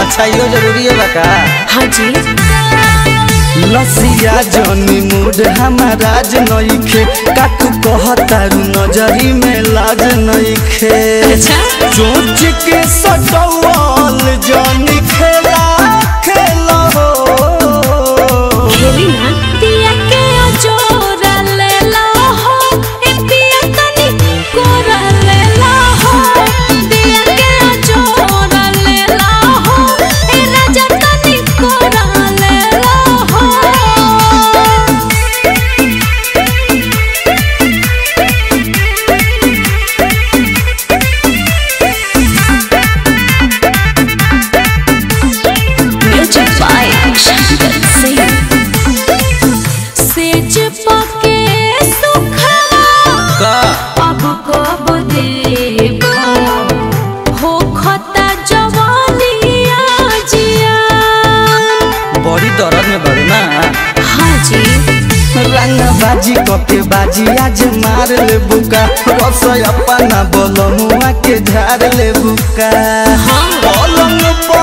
अच्छा यो जरूरी है बका हाँ जी लसिया जनी मूड हमाराज नइखे काकू कहतारू नजरी में लाज नइखे अच्छा सोच के सटवल जनी खेला खेला हो खेली ना दिया के अजोरा ले ला हो ए दिया तनी कोरा ले ला हो दिया के अजोरा ले ला हो ए राजा तनी कोरा ले ला हो म्यूजिक बाय शंकर सिंह सेज पके सुखवा का अब कब देबा हो खता जवानिया जिया बड़ी दर्द में बड़ू ना हाँ जी रंग बाजी कके बाजी आज मार ले बुका रस अपना बोल मुआ के झाड़ ले बुका हाँ। पलंग पर